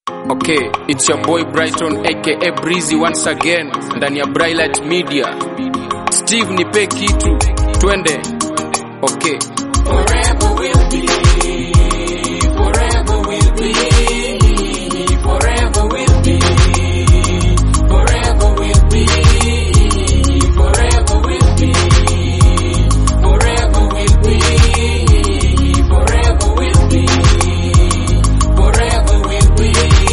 Okay, it's your boy Brighton aka Breezy once again ndani ya Bright Media. Steve nipe kitu, twende. Okay. Forever will be, forever will be, forever will be, forever will be, forever will be, forever will be, forever will be, forever will be.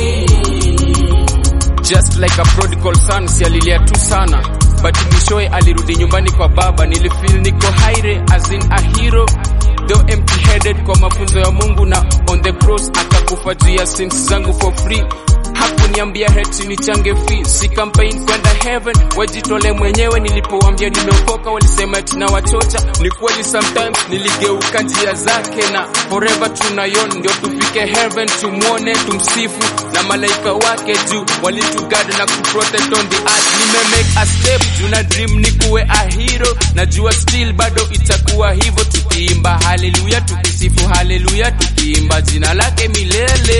Just like a prodigal son, si alilia tu sana but mwishowe alirudi nyumbani kwa baba. Nilifeel niko haire as in a hero though empty headed kwa mafunzo ya Mungu na on the cross akakufa juu ya sins zangu for free. Hakuniambia heti nichange fee, si campaign kwenda heaven, wajitole mwenyewe. Nilipowambia nimeokoka, walisema eti na wachocha. Ni kweli sometimes niligeuka njia zake, na forever tunayon ndio tufike heaven, tumwone tumsifu na malaika wake juu walitugada na kuprotect on the earth. Nime make a step juu na dream ni kuwe a hero, najua still bado itakuwa hivyo, tukiimba haleluya, tukisifu haleluya, tukiimba jina lake milele.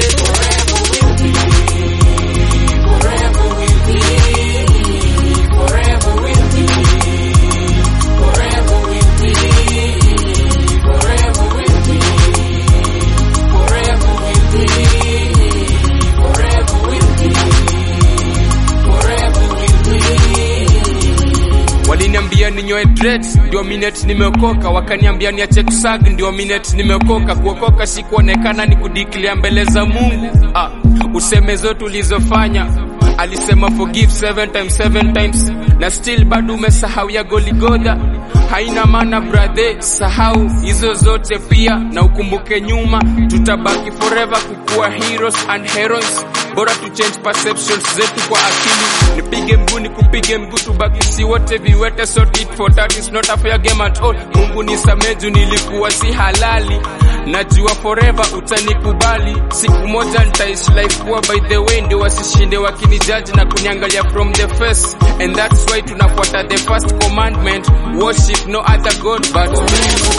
Forever will be, forever will be, forever will be, forever will be, forever will be, forever will be, forever will be. Waliniambia ninyoe dreads ndio minute nimeokoka, wakaniambia niache kusag ndio minute nimeokoka. Kuokoka si kuonekana, ni kudiklia mbele za Mungu. Ah, useme zote ulizofanya alisema forgive seven times seven times, na still bado umesahau ya Goligodha. Haina maana brother, sahau hizo zote pia na ukumbuke nyuma, tutabaki forever kukuwa heroes and heroines. Bora tu change perceptions zetu kwa akili, nipige mguu nikupige mguu, tubaki si wote viwete, so tit for tat is not a fair game at all. Mungu nisamehe juu nilikuwa si halali, najua forever utanikubali. Siku moja nitaishi life poor by the way, ndio wasishinde wakinijaji na kuniangalia from the face, and that's why tunafuata the first commandment, worship no other god but me.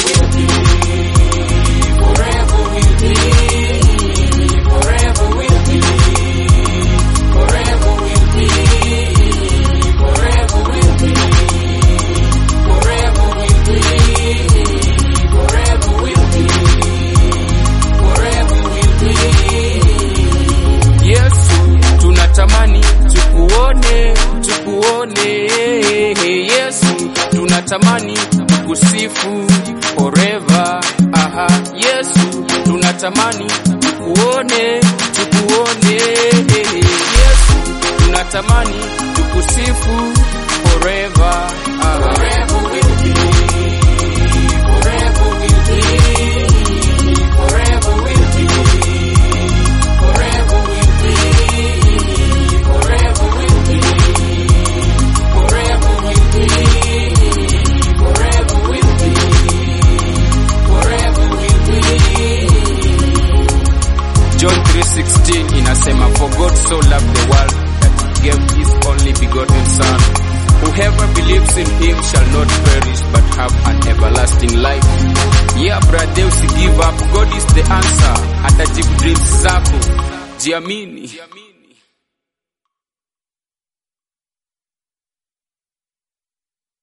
Forever will be, forever will be, forever will be, forever will be, forever will be, forever will be, forever will be. Yesu, tunatamani tukuone, tukuone. Yesu, tunatamani tukusifu forever. Aha, Yesu, tunatamani tukuone, tukuone. Yesu, tunatamani tukusifu forever. Aha. Forever will be, forever will be, forever will be, forever will be, forever will be, forever will be, forever will be, forever will be. John 3:16 inasema for God so loved the world that he gave his only begotten son whoever believes in him shall not perish but have an everlasting life yeah brother usi give up God is the answer atajibu dreams zako jiamini